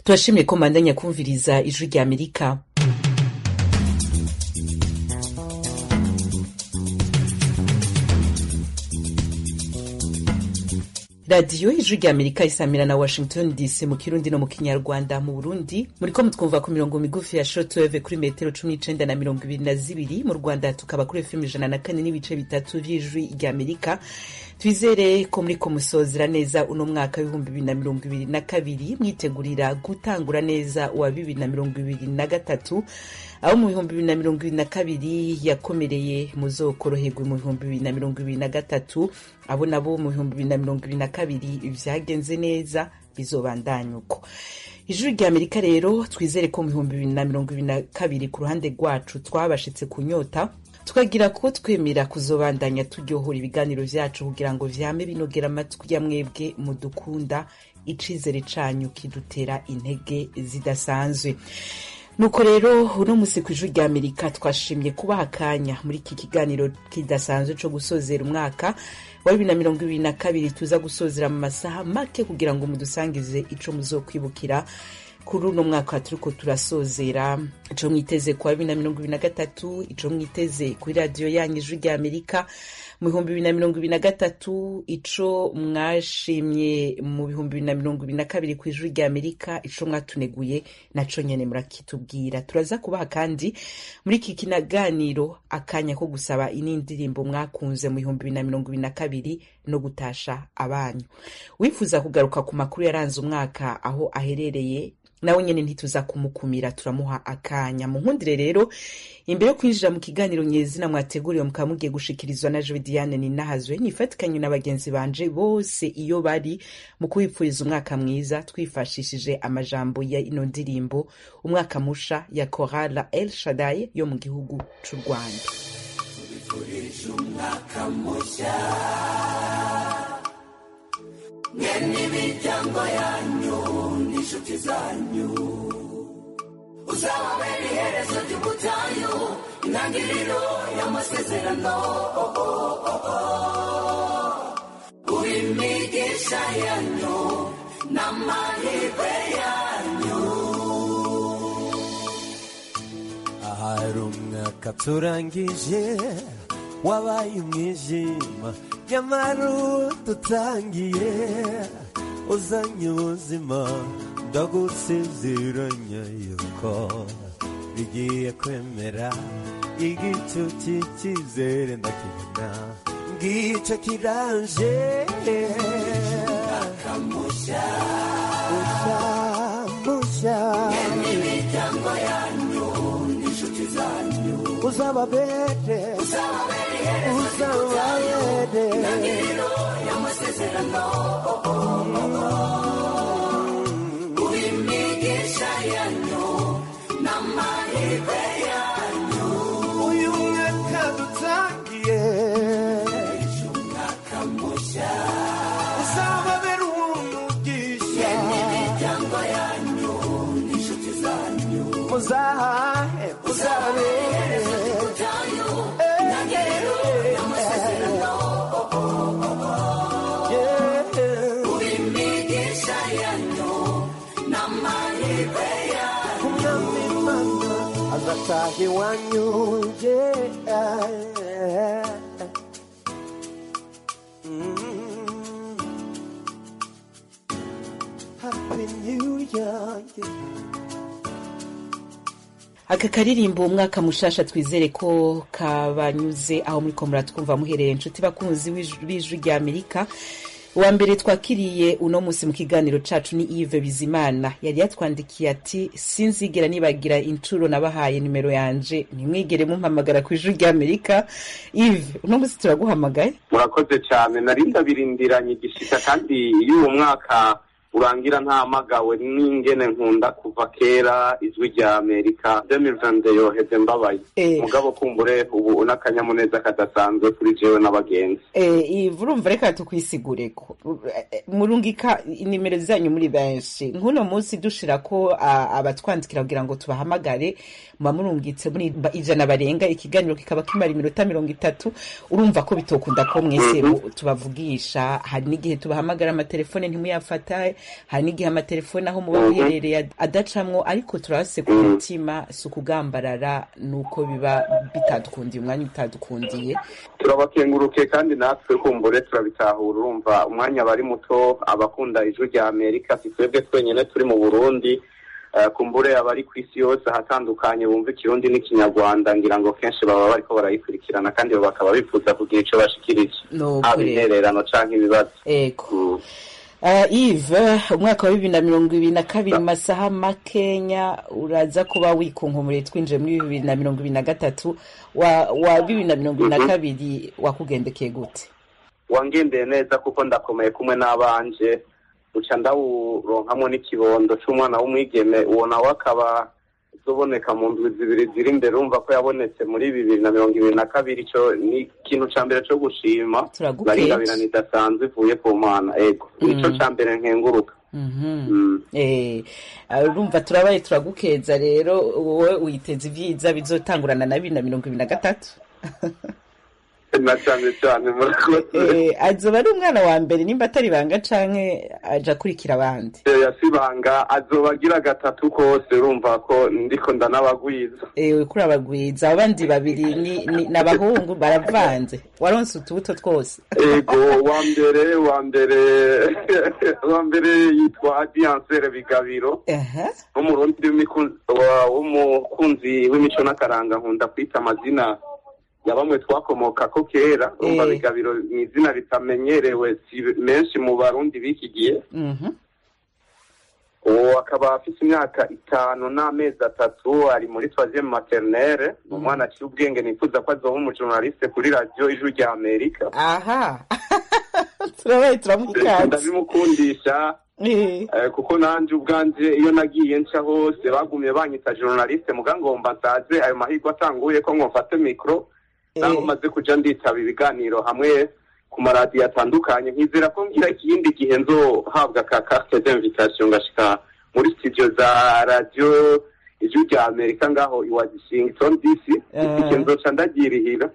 turashimye ko mbandanya kumviriza ijwi rya amerika radiyo ijwi rya amerika isamira na washington dc mu kirundi no mu kinyarwanda mu burundi muriko mutwumva ku mirongo migufi ya shortwave kuri metero cumi n'icenda na mirongo ibiri na zibiri mu rwanda tukaba kuri fm ijana na kane n'ibice bitatu vy'ijwi rya amerika twizere ko muriko musozera neza uno mwaka w'ibihumbi bibiri na mirongo ibiri na kabiri mwitegurira gutangura neza uwa bibiri na mirongo ibiri na gatatu aho mu bihumbi bibiri na mirongo ibiri na kabiri yakomereye muzokoroherwe mu bihumbi bibiri na mirongo ibiri na gatatu abo nabo mu bihumbi bibiri na mirongo ibiri na kabiri vyagenze neza bizobandanya uko ijuru rya amerika rero twizere ko mu bihumbi bibiri na mirongo ibiri na kabiri ku ruhande rwacu twabashitse kunyota tukagira ko twemera kuzobandanya turyohora ibiganiro vyacu kugira ngo vyame binogera amatwi ya mwebwe mudukunda icizere canyu kidutera intege zidasanzwe nuko rero uno musi ku ijuru rya amerika twashimye kubaha akanya muri iki kiganiro kidasanzwe co gusozera umwaka wa bibiri na mirongo ibiri na kabiri tuza gusozera mu masaha make kugira ngo mudusangize ico muzokwibukira kuri uno mwaka turiko turasozera ico mwiteze kwa bibiri na mirongo ibiri na gatatu ico mwiteze kuri radiyo yanyu ijwi rya amerika mu bihumbi bibiri na mirongo ibiri na gatatu ico mwashimye mu bihumbi bibiri na mirongo ibiri na kabiri ku ijwi rya amerika ico mwatuneguye naco nyene murakitubwira turaza kubaha kandi muri iki kinaganiro akanya ko gusaba inindirimbo mwakunze mu bihumbi bibiri na mirongo ibiri na kabiri no gutasha abanyu wifuza kugaruka ku makuru yaranze umwaka aho aherereye nawe nyene ntituza kumukumira turamuha akanya mu nkundire rero imbere yo kwinjira mu kiganiro nyezina mwateguriwe mukaba mugiye gushikirizwa na Joe Diane Ninahazwe nifatikanye na bagenzi banje bose iyo bari mu kubipfuriza umwaka mwiza twifashishije amajambo ya ino ndirimbo umwaka musha ya Chorale El Shaddai yo mu gihugu c'u Rwanda mwe n'imiryango yanyu n'inshuti zanyu uzababera iherezo ry'ubutayu intangiriro y'amasezerano uri imigisha yanyu n'amahirwe yanyu ahari umwaka turangije wabaye umwijima nyamara dutangiye uzanye ubuzima ndagusezeranya yuko bigiye kwemera igicu cy'icyizere ndakibona ngicyo kiraje kamusha musha musha n'imiryango yanyu n'inshuti zanyu uzababere uzababera iherezo uzababere intangiriro y'amasezerano uri imigisha yanyu n'amahirwe yanyu uyu mwaka dutangiye umwaka mushya uzababera umugisha imiryango yanyu n'inshuti zanyu muzahahe muzabere ubutayu intangiriro y'amasezerano Yeah. uri imigisha yanyu n'amahirwe yanyu umwami imana azataha iwanyu yeah. Mm. Happy New Year, yeah. aka karirimbo umwaka mushasha twizere ko kabanyuze aho muriko muratwumva muhereye inshuti bakunzi w'ij- b'ijwi rya amerika uwa mbere twakiriye uno munsi mu kiganiro cacu ni Yves Bizimana yari yatwandikiye ati sinzigera nibagira incuro nabahaye nimero yanje ntimwigere mumpamagara ku ijwi rya amerika Yves uno munsi turaguhamagaye murakoze cyane nari ndabirindiranye igishika kandi iyo uwo mwaka urangira ntamagawe n'ingene nkunda kuva kera ijwi rya amerika 2022 yoheze mbabaye Eh. mugabo kumbure ubu n'akanyamuneza kadasanzwe kuri jewe n'abagenzi Eh, Yves urumva reka tukwisigureko murungika inimero zanyu muri benshi nk'uno munsi dushira ko a- abatwandikira kugira ngo tubahamagare muba murungitse muri ba- ijana barenga ikiganiro kikaba kimara iminota mirongo itatu urumva ko bitokunda ko mwese mu- tubavugisha hari n'igihe tubahamagara amatelefone ntimuyafata hari n'igihe amatelefone aho muba muherereye adacamwo ariko turabase ku mutima si ukugambarara nuko biba bitadukundiye umwanya utadukundiye turabakenguruke kandi natwe kumbure turabitahura urumva umwanya bari muto abakunda ijwi rya amerika si twebwe twenyine turi mu burundi Eh, kumbure abari ku isi yose ahatandukanye bumva ikirundi n'ikinyarwanda ngira ngo kenshi baba bariko barayikurikirana kandi bakaba bifuza kugira ico bashikirije Nuko haba rero. intererano canke ibibazo ego Mm. Uh, Yves umwaka wa bibiri na mirongo ibiri na kabiri mu masaha makenya uraza kuba wikunkumuriye twinjiye muri bibiri na mirongo ibiri na gatatu wa, wa bibiri na mirongo ibiri na kabiri wakugendekeye gute wangendeye neza kuko ndakomeye kumwe n'abanje uca ndawuronkamwo n'ikibondo c'umwana w'umwigeme uwo nawe akaba uzoboneka mu ndwi zibiri ziri imbere urumva ko yabonetse muri bibiri na mirongo ibiri na kabiri ico ni ikintu ca mbere co gushima Turagukeza. naringabirana idasanzwe ivuye ku mana ego nico ca mbere nkenguruka Mhm. Mm. Eh, urumva turabaye turagukeza rero wowe witeze ibyiza bizotangurana na bibiri na mirongo ibiri na gatatu na cane cane murakoze Eh, azoba ari umwana wa mbere nimba atari banga canke aja akurikira abandi yasibanga azoba agira gatatu kose urumva ko ndiko ndanabagwiza ewe kuri abagwiza abandi babiri ni ni- ni abahungu baravanze waronse utubuto twose ego wa mbere wa mbere wa mbere yitwa adiansere bigabiro Aha. n'umurundi w'imikunzi- wa- w'umukunzi w'imico n'akaranga nkunda kwita amazina ya bamwe twakomoka ko kera urumva Eh. bigabiro ni izina ritamenyerewe si menshi mu barundi b'iki gihe Mhm. uwo akaba afite imyaka itanu n'amezi atatu ari muri troisième maternelle ni umwana aciye ubwenge nifuza ko azoba umujournaliste kuri radiyo ijwi rya amerika aha turabaye turamukanze ndabimukundisha Eh, Eh, kuko nanje ubwanje iyo nagiye nca hose bagumye banyita journaliste muga ngomba nsaze ayo mahirwe atanguye ko ngofate mikro naho Eh. maze kuja nditaba ibiganiro hamwe ku maradiyo atandukanye nkizera ko ngira ikindi gihe nzohabwa ka carte d'invitation ngashika muri studio za radio ijwi rya amerika ngaho i washington dc Eh. igihe nzoca ndagirihira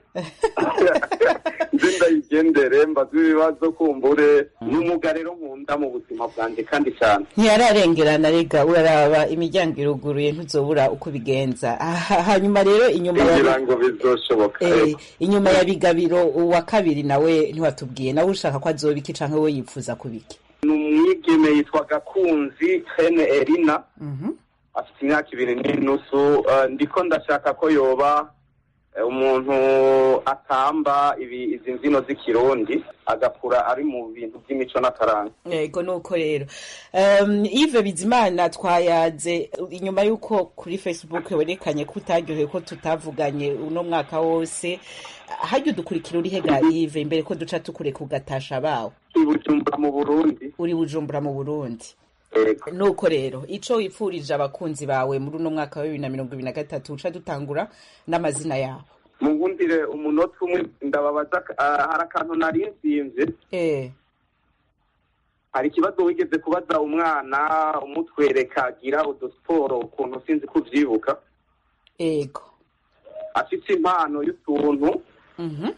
nze ndayigendere mbaze ibibazo kumbure n'umuga rero nkunda mu buzima bwanjye kandi cyane ntiyararengerana rega uraraba imiryango iruguruye ntuzobura uko ubigenza Aha, hanyuma rero inyuma ya kugira ngo bizoshoboka Eh, inyuma ya bigabiro uwa kabiri nawe ntiwatubwiye nawe ushaka ko azoba iki canke we yipfuza kubiki ni umwigeme yitwa gakunzi hene erina Mhm. afite imyaka ibiri n'inusu Eh, ndiko ndashaka ko yoba eh, umuntu atamba ibi izi mbyino z'ikirundi agakura ari mu bintu by'imico n'akaranga yego nuko rero um, Yves Bizimana twayaze inyuma y'uko kuri Facebook werekanye ko utaryohewe ko tutavuganye uno mwaka wose hajya udukurikira uri hega Yves imbere ko duca tukureka ugatasha bawe i bujumbura mu burundi uri bujumbura mu Burundi Yego. nuko rero ico wipfurije abakunzi bawe muri uno mwaka wa bibiri na mirongo ibiri na gatatu uca dutangura n'amazina yabo mungundire umunota umwe ndababaza ah, hari akantu nari nsimvye eh hari ikibazo wigeze kubaza umwana umutwereka agira udusiporo ukuntu sinzi ko uvyibuka ego afite impano y'utuntu mhm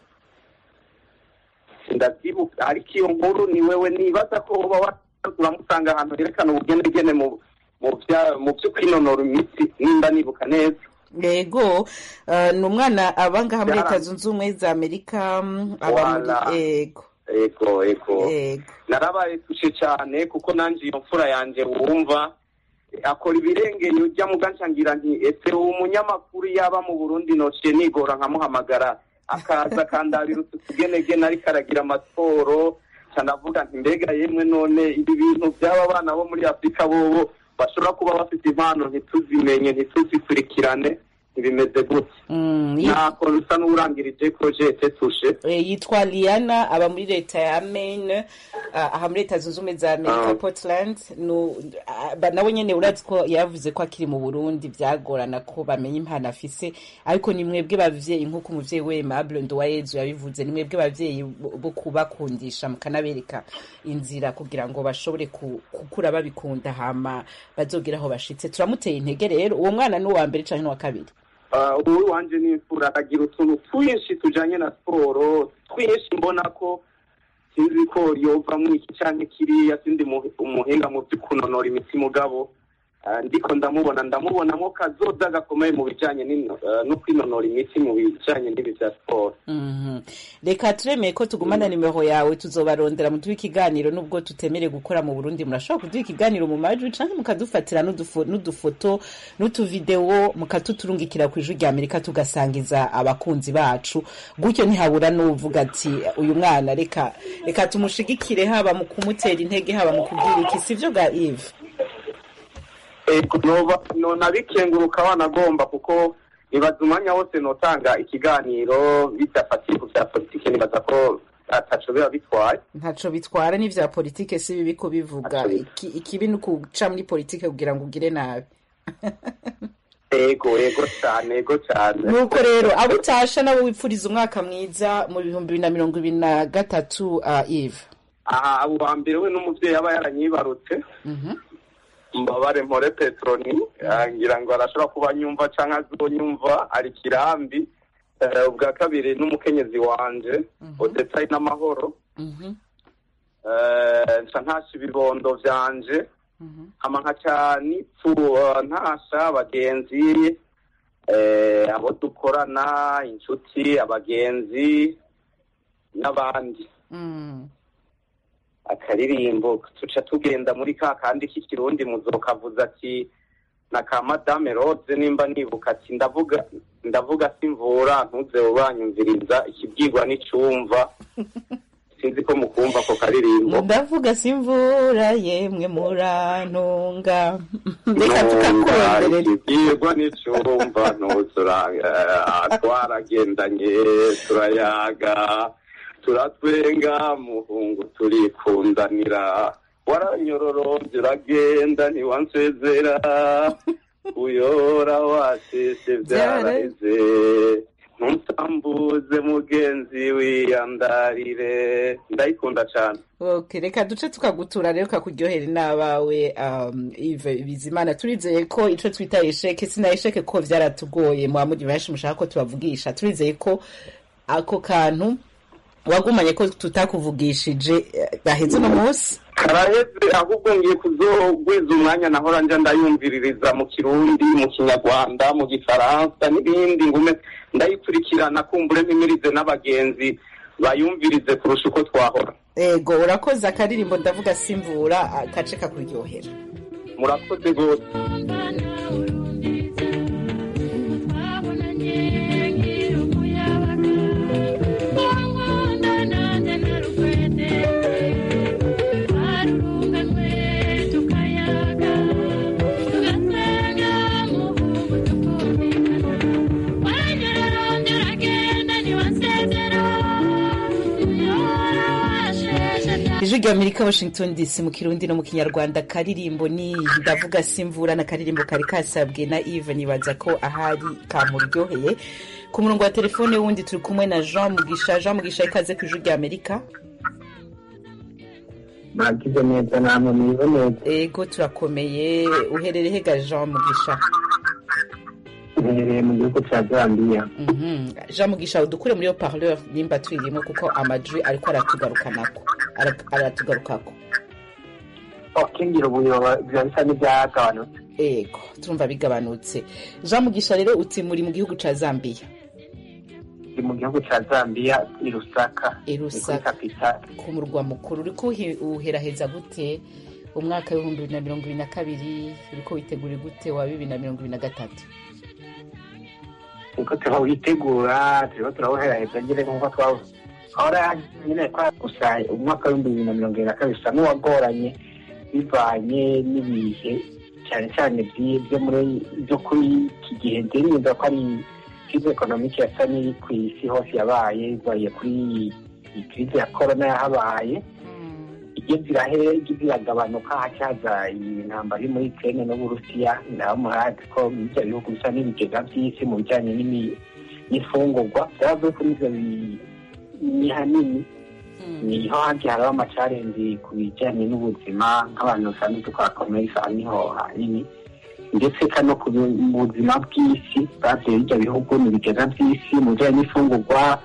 ndavyibuka ariko iyo nkuru ni wewe nibaza ko uba wa- uramusanga ahantu herekana ubugenegene mu mu vya- mu vyo kwinonora imitsi nimba nibuka neza yego uh, ni umwana aba ngaha muri Yara- leta zunze ubumwe za amerika mm, aba muri Wala. ego ego ego ego narabaye tushe cyane kuko nanje iyo mfura yanje wumva akora ibirengeye ujya mu ngira nti ese uwo munyamakuru yaba mu burundi nociye nigora nkamuhamagara akaza akandabira utu tugenegene ariko aragira amasiporo canavuga nti mbega yemwe none ibi bintu by'aba bana bo muri afurika bobo bashobora kuba bafite impano ntituzimenye ntituzikurikirane ntibimeze gutya Mm, yi- ntako rusa n'urangirije projete tushe eh, yitwa liana aba muri leta ya maine uh, aha muri leta zunze ubumwe za amerika Ah. portland nu, ah, ba- nawe nyene urazi ko yavuze ko akiri mu burundi vyagorana ko bamenya impano afise ariko ni mwebwe bavyeyi nk'uko umuvyeyi we mable nduwayezu yabivuze ni mwebwe bavyeyi bo bo kubakundisha mukanabereka inzira kugira ngo bashobore ku- gukura babikunda hama bazogera aho bashitse turamuteye intege rero uwo mwana ni uwa mbere canke n'uwa kabiri Uh, ubu wanje n'imfura aragira utuntu twinshi tujanye na siporo twinshi mbona ko sinzi ko yovamwo iki canke kiriya sindi mu- umuhinga mu vyo kunonora imitsi mugabo ah, ndiko ndamubona ndamubonamo kazoza gakomeye mu bijanye n'ino- eh, no kwinonora imitsi mu bijanye n'ibi vya siporo Mhm. reka turemeye ko tugumana nimero yawe tuzobarondera muduha ikiganiro nubwo tutemere gukora mu burundi murashobora kuduha ikiganiro mu majwi canke mukadufatira n'udufo- n'udufoto n'utuvidewo mukatuturungikira ku ijwi rya amerika tugasangiza abakunzi bacu gutyo ntihabura n'uvuga ati uyu mwana reka reka tumushigikire haba mu kumutera intege haba mu kubwira iki sivyo ga ive ego noba nona bikenguruka wanagomba kuko nibaza umwanya wose notanga ikiganiro bidafatiye ku vya politike nibaza ko ataco biba bitwaye ntaco bitwara n'ivya politike si bibi kubivuga Ati- Iki- ikibi ni ukuca muri politike kugira ngo ugire nabi ego ego cane ego cane nuko rero abo utasha nabo wipfuriza umwaka mwiza mu bihumbi bibiri na mirongo ibiri na gatatu uh, eve aha abo wa mbere we n'umuvyeyi aba yaranyibarutse mbabare mpore petroni ah, ngira ngo arashobora kuba anyumva canke azonyumva ari kirambi Eh, ubwa kabiri n'umukenyezi wanje odetayi n'amahoro Eh, nca ntasha ibibondo vyanje hama nkaca nipfu eh, ntasha abagenzi eh, abo dukorana inshuti abagenzi n'abandi Mm. akaririmbo tuca tugenda muri ka kandi k'ikirundi muzokavuza ati na ka madame rose nimba nibuka ati ndavuga ndavuga simvura ntuze ubanyumviriza ikibwirwa n'icumva sinzi ko mukumva ako karirimbo ndavuga simvura yemwe murantunga reka tukakuronderera ikibwirwa n'icumva ntuzuranga twaragendanye turayaga turatwenga muhungu turikundanira waranyororombye uragenda ntiwansezera uyora wasese byaraheze ntutambuze mugenzi wiyandarire ndayikunda cane Okay, reka duce tukagutura rero kakuryohera n'abawe um, Yves Bizimana turizeye ko ico twita esheke sina esheke ko vyaratugoye mwa muri benshi mushaka ko tubavugisha turizeye ko ako kantu wagumanye ko tutakuvugishije eh, gaheze no munsi karaheze ahubwo ngiye kuzogwiza umwanya nahora nja ndayumviririza mu kirundi mu kinyarwanda mu gifaransa n'ibindi ngume ndayikurikirana kumbure mpimirize n'abagenzi bayumvirize kurusha uko twahora ego urakoze akaririmbo ndavuga simvura akace kakuryohera murakoze rwose ijwi rya amerika washington dc mu kirundi no mu kinyarwanda karirimbo ni ndavuga simvura na karirimbo kari kasabwe na eve nibaza ko ahari kamuryoheye ku murongo wa telefone wundi turi kumwe na jean mugisha jean mugisha ikaze ku ijwi rya amerika muragize neza namwe mwize neza ego turakomeye uherereye hega jean mugisha uherereye mu gihugu cya zambiya Mhm. jean mugisha udukure muri yo parleur nimba tuyirimo kuko amajwi ariko aratugarukanako Ara- aratugarukako kingira ubuyoba biba bisa n'ibyagabanutse ego turumva bigabanutse jean mugisha rero uti muri mu gihugu ca zambiya ndi mu gihugu cya zambiya i rusaka I ni kuri Lusaka. kapitali ku murwa mukuru uriko uhi- uheraheza gute umwaka w'ibihumbi bibiri na mirongo ibiri na kabiri uriko witegura gute wa bibiri na mirongo ibiri na gatatu niko turawitegura turimo turawuheraheza nyine nk'uko twahora nyine kwa gusa umwaka w'ibihumbi bibiri na mirongo ibiri na kabiri usa n'uwagoranye bivanye n'ibihe cyane cyane byi- byo muri byo kuri iki gihe ndemeza ko ari krize ekonomike yasa n'iri ku isi hose yabaye ivaye kuri iyi krize ya korona yahabaye igeze irahe igeze iragabanuka hacyaza iyi ntambara iri muri Ukraine n'Uburusiya naho murazi ko ibyo bihugu bisa n'ibigega by'isi mu bijyanye n'imi- n'imfungurwa byavuye kuri ibyo bi- ni hanini niho handi hariho amacarenzi ku bijyanye n'ubuzima nk'abantu basanzwe dukora komerisa niho hanini ndetse kano ku bu- mu buzima bw'isi bavye bijya bihugu ni ibigega by'isi mu bijyanye n'imfungurwa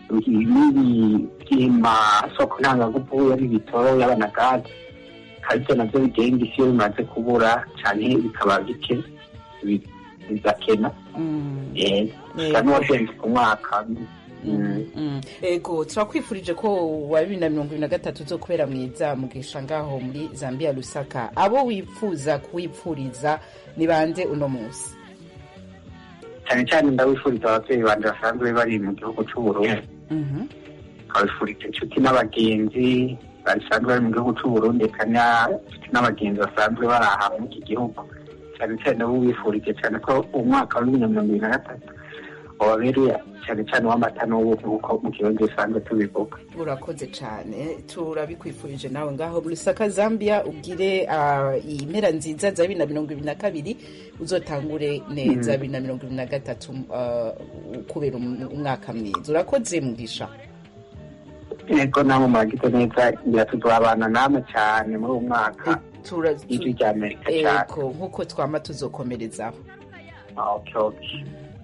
n'iby'imasoko ntangagufu yari ibitoro yaba na gaze aribyo nabyo bigenga isi iyo bimaze kubura cyane bikaba bike bi- bigakena Mm. Eh, Yego. gusa n'uwagenze ku mwaka Mm. Mm. ego turakwifurije ko wa bibiri na mirongo ibiri na gatatu uzo kubera mwiza mugisha ngaho muri zambia lusaka abo wifuza kuwipfuriza ni bande uno munsi cyane cyane ndabifuriza ababyeyi banje basanzwe bari mu gihugu cy'uburundi Mhm. nkabifuriza inshuti n'abagenzi basanzwe bari mu gihugu cy'uburundi kandi inshuti n'abagenzi basanzwe bari aha muri iki gihugu cyane cyane abo bifurije cyane ko umwaka wa bibiri na mirongo ibiri na gatatu wababereye cyane cyane uw'amata n'ubuki nk'uko mu kirundi dusanzwe tubivuga urakoze cyane turabikwifurije nawe ngaho muri lusaka zambia ugire ah, impera nziza za bibiri na mirongo ibiri na kabiri uzotangure neza bibiri na mirongo ibiri na gatatu ah, kubera um- umwaka mwiza urakoze mugisha yego namwe muragize neza ngira tuzabana namwe cyane muri uwo mwaka Tura- ijwi rya amerika cyane ego nk'uko twama tuzokomerezaho Ah, okay, okay.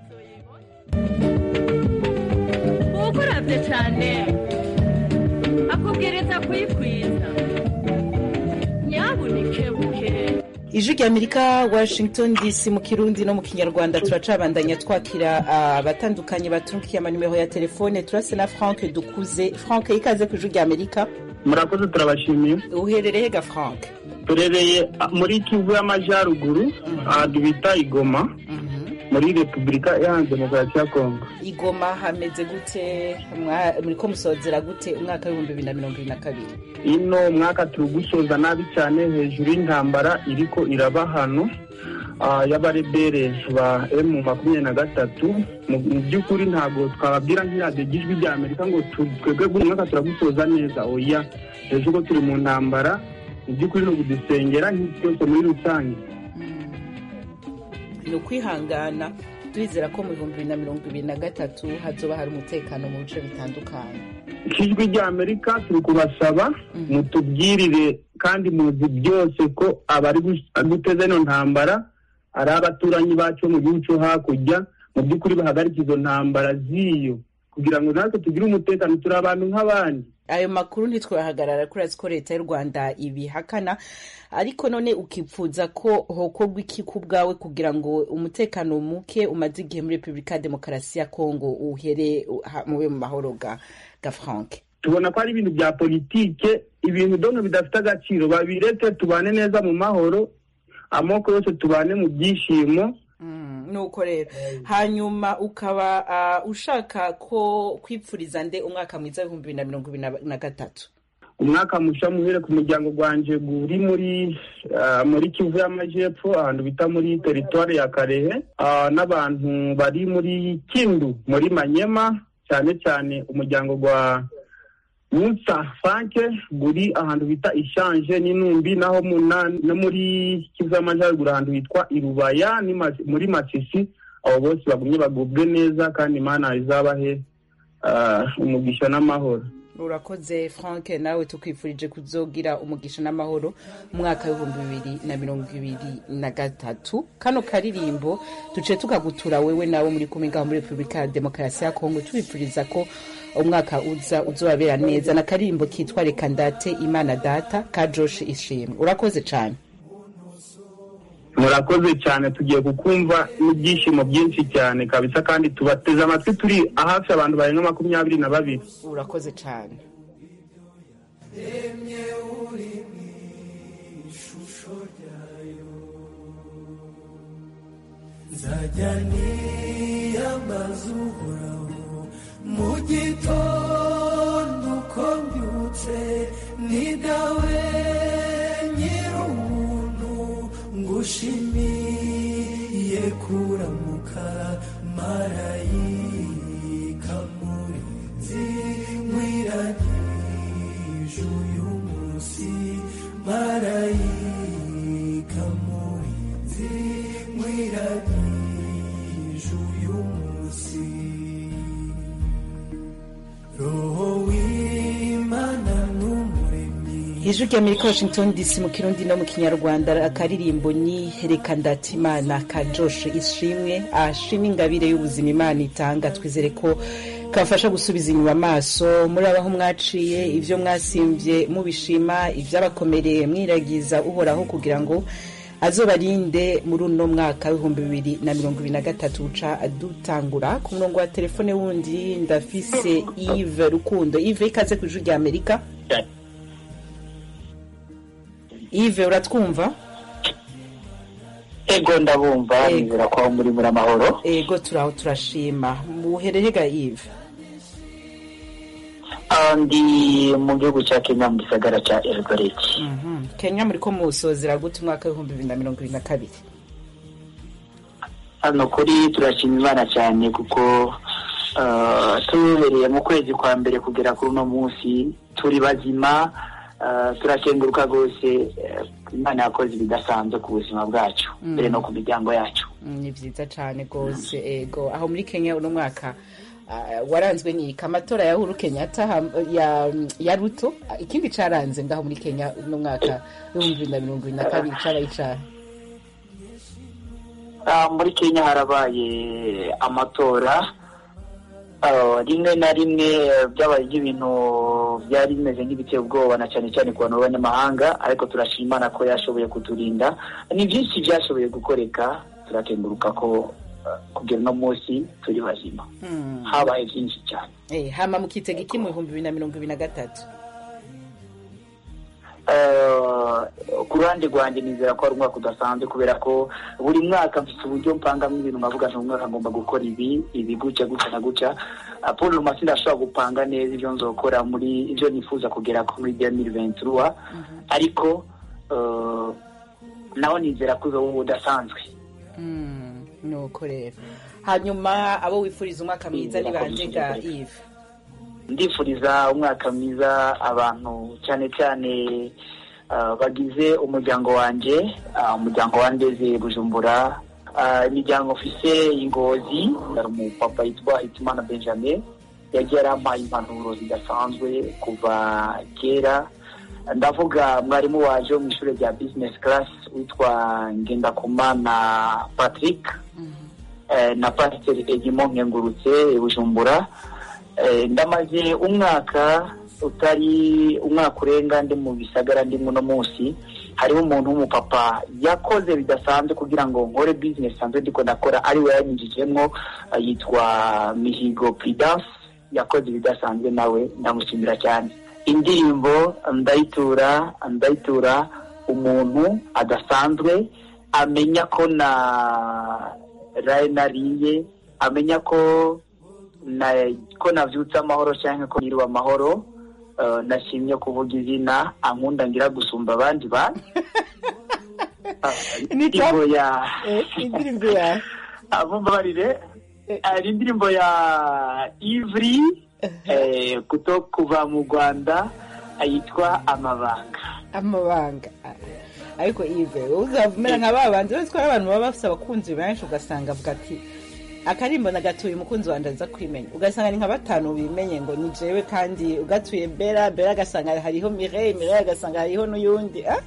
ukurabye cyane akubwiriza kuyikwiza nyabunike buke ijwi rya amerika washington dc mu kirundi no mu kinyarwanda turacabandanya twakira abatandukanye batungikiye amanimero ya telefone turase na frank dukuze frank ikaze ku ijwi rya amerika murakoze turabashimiye uherereye ga frank turereye ah, muri kivu y'amajyaruguru ahantu bita igoma muri repubulika iharanira demokarasi ya kongo igoma hameze gute Mwa- muriko musozera gute umwaka w'ibihumbi bibiri na mirongo ibiri na kabiri ino mwaka turi gusoza nabi cyane hejuru y'intambara iriko iraba hano ah, y'abarebere ba emu makumyabiri na gatatu mu mu by'ukuri ntabwo twababwira nk'iradiyo ry'ijwi rya amerika ngo tu- twebwe buri mwaka turagusoza neza oya hejuru ko turi mu ntambara mu by'ukuri ni ukudusengera nk'isi yose muri rusange ni ukwihangana turizera ko mu bihumbi bibiri na mirongo ibiri na gatatu hazoba hari umutekano mu bice bitandukanye ijwi rya amerika turi kubasaba mutubwirire kandi muzi byose ko abari gus- guteza ino ntambara ari abaturanyi bacu bo mu gihugu cyo hakurya mu by'ukuri bahagarika izo ntambara z'iyo kugira ngo natwe tugire umutekano turi abantu nk'abandi ayo makuru ntitwahagarara kuri azi ko leta y'u rwanda ibihakana ariko none ukipfuza ko hokorwa iki ku bwawe kugira ngo umutekano muke umaze igihe muri repubulika ya demokarasi ya kongo uhere ha- mube mu mahoro ga ga frank tubona ko ari ibintu bya politike ibintu dono bidafite agaciro babireke tubane neza mu mahoro amoko yose tubane mu byishimo Mm, nuko rero hanyuma ukaba ah, ushaka ko kwipfuriza nde umwaka mwiza w'ibihumbi bibiri na mirongo ibiri na- na gatatu umwaka musha muhere ku muryango gwanje guri muri ah, muri kivu y'amajepfo ahantu bita muri teritwari ya karehe ah, n'abantu bari muri kindu muri manyema cyane cyane umuryango gwa munsa franke guri ahantu bita ishanje n'inumbi naho muna no muri kivu y'amajyaruguru ahantu hitwa irubaya ni Mas- muri masisi abo bose bagumye bagubwe neza kandi imana izabahe ah, umugisha n'amahoro urakoze frank nawe tukwifurije kuzogira umugisha n'amahoro mu mwaka w'ibihumbi bibiri na mirongo ibiri na gatatu kano karirimbo duce tukagutura wewe nawe muri kumwe ngaho muri repubulika ya demokarasi ya kongo tubifuriza ko umwaka uza uzobabera neza na karirimbo kitwa reka ndate imana data ka josh ishimwe urakoze cyane murakoze cyane tugiye kukumva n'ibyishimo byinshi cyane kabisa kandi tubateze amatwi turi hafi abantu barenga makumyabiri na babiri urakoze cyane nzajya niyambaza uhoraho mu gitondo uko mbyutse ni dawe nyir'ubuntu ngushimiye kuramuka marayika murinzi mwiragije uyu munsi marayika murinzi mwiragije uyu munsi roho w'imana n'umuremyi ijwi rya amerika washington dc mu kirundi no mu kinyarwanda akaririmbo ni reka ndatimana ka josh ishimwe ashima ingabire y'ubuzima imana itanga twizere ko kabafasha gusubiza inyuma amaso murabaho mwaciye ivyo mwasimvye mubishima ivyabakomereye mwiragiza uhoraho kugira ngo azobarinde muri uno mwaka w'ibihumbi bibiri na mirongo ibiri na gatatu uca dutangura ku murongo wa telefone wundi ndafise Yves Rukundo Yves ikaze ku ijwi rya Amerika Yves uratwumva ego ndabumva Ego. nizera ko aho muri muri amahoro ego turaho turashima muhererega Yves Ah, ndi mu gihugu cya kenya mu gisagara cya eldoret Mhm. Kenya muri ko musozera gute umwaka w'ibihumbi bibiri na mirongo ibiri na kabiri hano kuri turashima imana cyane kuko ah, tubereye mu kwezi kwa mbere kugera kuri uno munsi turi bazima ah, turakenguruka rwose eh, imana yakoze ibidasanzwe ku buzima bwacu mbere no ku miryango yacu Mm, ni vyiza cane gose ego aho muri kenya uno mwaka ah, waranzwe n'iki amatora ya huru kenyatta ham- ya, ya ruto Ah, ikindi caranze ngaho muri kenya uno mwaka w'ibihumbi bibiri na mirongo ibiri na kabiri cabaye icahe Ah, muri kenya harabaye amatora Ah, rimwe na rimwe eh, byabaye nk'ibintu byari bimeze nk'ibiteye ubwoba na cyane cyane ku bantu b'abanyamahanga ariko turashimana ko yashoboye kuturinda ni byinshi byashoboye gukoreka turakenguruka ko ah, kugera uno munsi turi bazima Mm. habaye byinshi cyane Eh, hama mukitega iki mu bihumbi bibiri na mirongo ibiri na gatatu Eh, ku ruhande rwanjye nizera ko ari umwaka udasanzwe kubera ko buri mwaka mfite uburyo mpangamo ibintu nkavuga nti umwaka ngomba gukora ibi ibi gutya gutya na gutya Ah, paul rumasi ndashobora gupanga neza ibyo nzokora muri ibyo nifuza kugera ko muri demiri ventura ariko eh, naho nizera ko uzoba udasanzwe Mm, nuko rero hanyuma abo wifuriza umwaka mwiza ni bande ga Yves ndifuriza umwaka mwiza abantu cyane cyane ah, bagize umuryango wanjye ah, umuryango wa ndeze bujumbura ah, imiryango mfise ingozi hari umupapa yitwa hitimana benjamin yagiye arampaye impanuro zidasanzwe kuva kera ndavuga mwarimu waje wo mu ishuri rya business class witwa ngendakumana patrick eh, na pasiteri egimo nkengurutse bujumbura Eh, ndamaze umwaka utari umwaka urenga ndi mu bisagara ndimo uno munsi hariho umuntu w'umupapa yakoze bidasanzwe kugira ngo nkore business sanzwe ndiko ndakora ari we yanyinjijemwo eh, yitwa mihigo prudence yakoze ibidasanzwe nawe ndamushimira cyane indirimbo ndayitura ndayitura umuntu adasanzwe amenya ko na raye nariye amenya ko na ko navyutse amahoro cyangwa ko niriwe amahoro eh, nashimye kuvuga izina ankunda ngira gusumba abandi bantu Ah, Ni indirimbo ya Eh, indirimbo ya abumbarire ari indirimbo ya ivri eh, kuto kuva mu rwanda yitwa amabanga amabanga Ah, ariko Yves wowe uzavumera nka ba bandi uretse ko hari abantu baba bafite abakunzi benshi ugasanga avuga ati akarimbo nagatuye umukunzi wanjye aza kwimenya ugasanga ni nka batanu bimenye ngo ni jewe kandi ugatuye bera bera agasanga hariho mireille mireille agasanga hariho n'uyundi ah?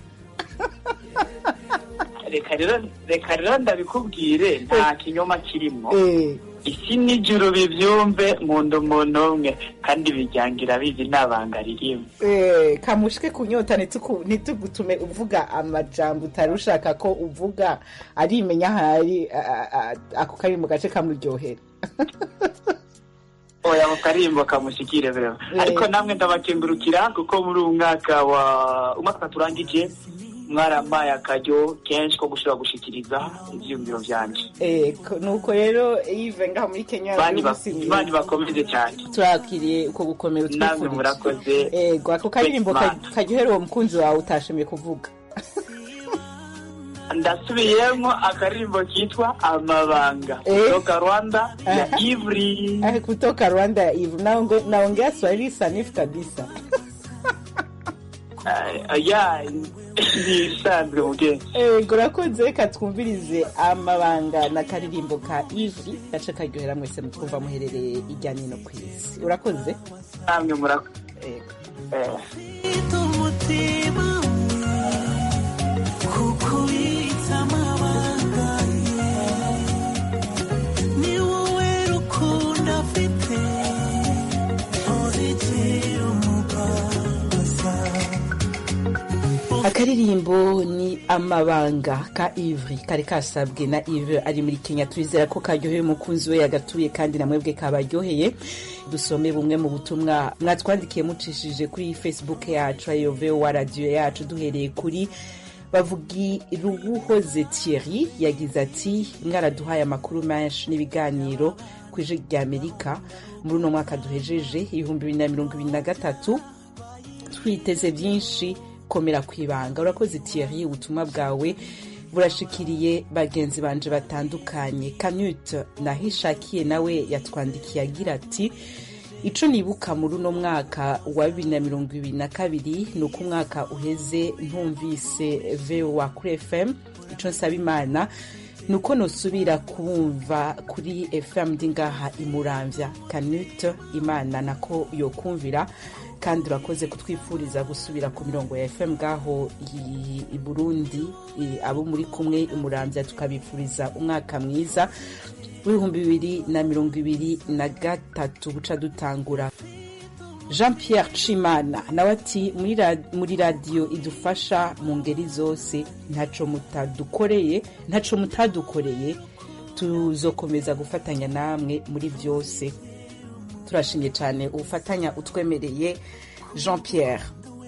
reka rero reka rero ndabikubwire nta kinyoma kirimo Eh, isi n'ijuru bibyumve nkunda umuntu umwe kandi bijyangira bizi ntabanga ririmo eh, kamushike kunyota ntituku- ntitugutume uvuga amajambo utari ushaka ko uvuga arimenya ahari ah, ah, ako kari mu gace kamuryohera oya mu karimbo kamushyikire rero Eh. ariko namwe ndabakengurukira kuko muri uyu mwaka wa umwaka turangije mwarampaye akaryo kenshi ko gushobora gushikiriza ibyiyumviro byanjye Eh, ko- nuko rero Yves ngaho muri Kenya Bani ba- umunsi mwiza. bani bakomeze cyane turakiriye uko gukomera namwe utwifurije murakoze ego ako karirimbo ka- Imana. karyohera uwo mukunzi wawe utashimiye kuvuga ndasubiyemo akaririmbo kitwa amabanga Eh. kutoka rwanda ya Aha. ivri Eh, kutoka Rwanda ya Yves naonge- naongea Swahili sanifu kabisa Ah, ya ni ibisanzwe mugenzi ego urakoze reka twumvirize amabanga na karirimbo ka Yves gace karyohera mwese mutwumva muherereye ijya n'ino ku isi urakoze namwe murakoze ego Eh. umutima kukubitsa amabanga ni wowe rukundo afite akaririmbo ni amabanga ka ivri kari kasabwe na ive ari muri kenya turizera ko karyoheye umukunzi we yagatuye kandi na mwebwe kabaryoheye dusome bumwe mu butumwa mwatwandikiye mucishije kuri facebook yacu ayo vowa radiyo yacu duhereye kuri bavugi ruguhoze thierry yagize ati mwaraduhaye amakuru menshi n'ibiganiro ku ijwi rya amerika muri uno mwaka duhejeje ibihumbi bibiri na mirongo ibiri na gatatu twiteze byinshi komera ku ibanga urakoze thierry ubutumwa bwawe burashikiriye bagenzi banje batandukanye kanute nahishakiye nawe yatwandikiye agira ati ico nibuka muri uno mwaka wa bibiri na mirongo ibiri na kabiri ni uko umwaka uheze ntumvise voa kuri fm ico nsaba imana ni uko nosubira kumva kuri fm ndi ngaha imuramvya kanute imana nako yokumvira kandi urakoze kutwifuriza gusubira ku mirongo ya fm ngaho i- i burundi i- abo muri kumwe imuramvya tukabifuriza umwaka mwiza w'ibihumbi bibiri na mirongo ibiri na gatatu buca dutangura jean pierre cimana nawe ati "Muri ra- muri radiyo idufasha mu ngeri zose ntaco mutadukoreye ntaco mutadukoreye tuzokomeza gufatanya namwe muri byose turashimye cyane ubufatanya utwemereye jean pierre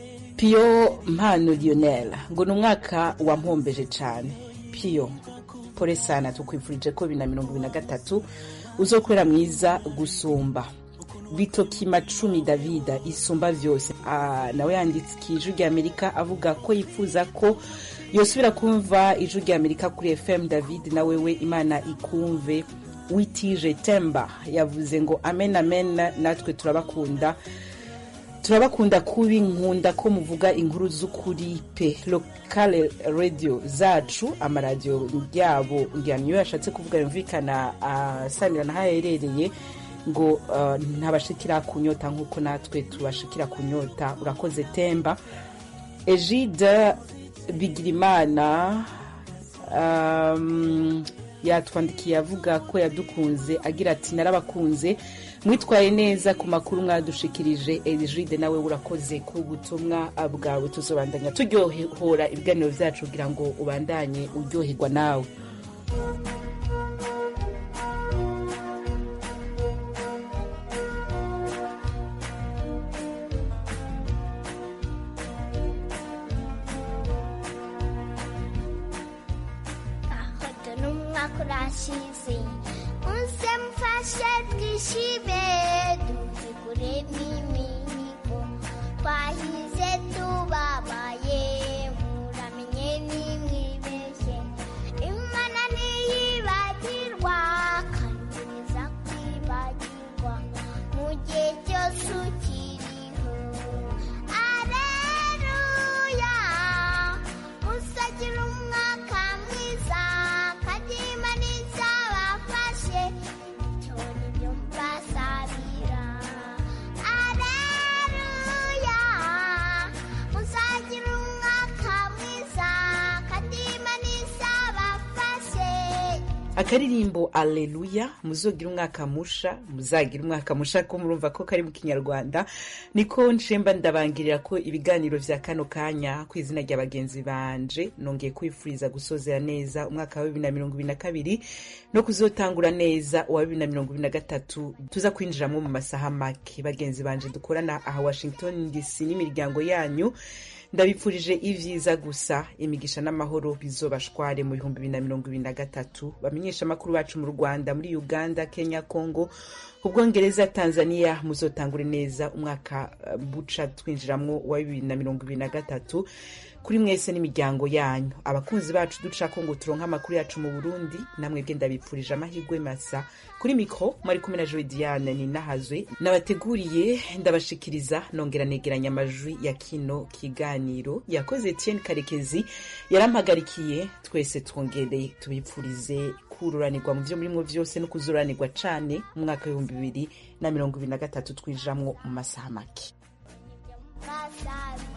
piyo mpano lionel ngo ni umwaka wampombeje cyane piyo pore sana tukwifurije ko bibiri na mirongo ibiri na gatatu uzokorera mwiza gusumba bitokima cumi davida isumba vyose Ah, nawe yanditse ijwi rya amerika avuga ko yifuza ko yosubira kumva ijwi rya amerika kuri fm david na wewe imana ikumve witije temba yavuze ngo amen amen natwe turabakunda turabakunda kubi nkunda ko muvuga inkuru z'ukuri pe lokale radio zacu amaradiyo yabo ngira niyo yashatse kuvuga yumvikana asanira n'aho aherereye ngo uh, ntabashikira kunyota nk'uko natwe tubashikira kunyota urakoze temba egide bigirimana um, yatwandikiye avuga ko yadukunze agira ati narabakunze mwitwaye neza ku makuru mwadushikirije egide nawe urakoze ku butumwa bwawe tuzobandanya turyohora ibiganiro byacu kugira ngo ubandanye uryoherwa nawe ahoda n'umwaka urashize muze mfashe twishime duhigure n'imihigo twahize tubabaye muramenye nimwibeshye imana ntiyibagirwa kandi niza kwibagirwa mu gihe cyose ukiriho aleluya musagira umwaka mwiza kandi imana izabafashe icyo ni byo mbasabira aleluya musagira umwaka mwiza kandi imana izabafashe akaririmbo aleluya muzogira umwaka musha muzagira umwaka musha ko murumva ko kari mu kinyarwanda niko nshemba ndabangirira ko ibiganiro vya kano kanya ku izina rya bagenzi banje nongeye kwifuriza gusozera neza umwaka wa bibiri na mirongo ibiri na kabiri no kuzotangura neza uwa bibiri na mirongo ibiri na gatatu tuza kwinjiramo mu masaha make bagenzi banje dukorana aha washington dc n'imiryango yanyu ndabipfurije ivyiza gusa imigisha n'amahoro bizobashware mu bihumbi bibiri na mirongo ibiri na gatatu bamenyesha amakuru bacu mu rwanda muri uganda kenya congo ubwongereza tanzania muzotangure neza umwaka eh, buca twinjiramwo wa bibiri na mirongo ibiri na gatatu kuri mwese n'imiryango yanyu abakunzi bacu ducako ngo turonke amakuru yacu mu burundi namwebwe ndabipfurije amahirwe masa kuri mikro mwari kumwe na joe diane ninahazwe nabateguriye ndabashikiriza nongera negeranya amajwi ya kino kiganiro yakoze etienne karekezi yarampagarikiye twese twongereye tubipfurize kururanirwa mu vyo murimwo vyose no kuzuranirwa cane mu mwaka w'ibihumbi bibiri na mirongo ibiri na gatatu twinjiramwo mu masaha make mbasabira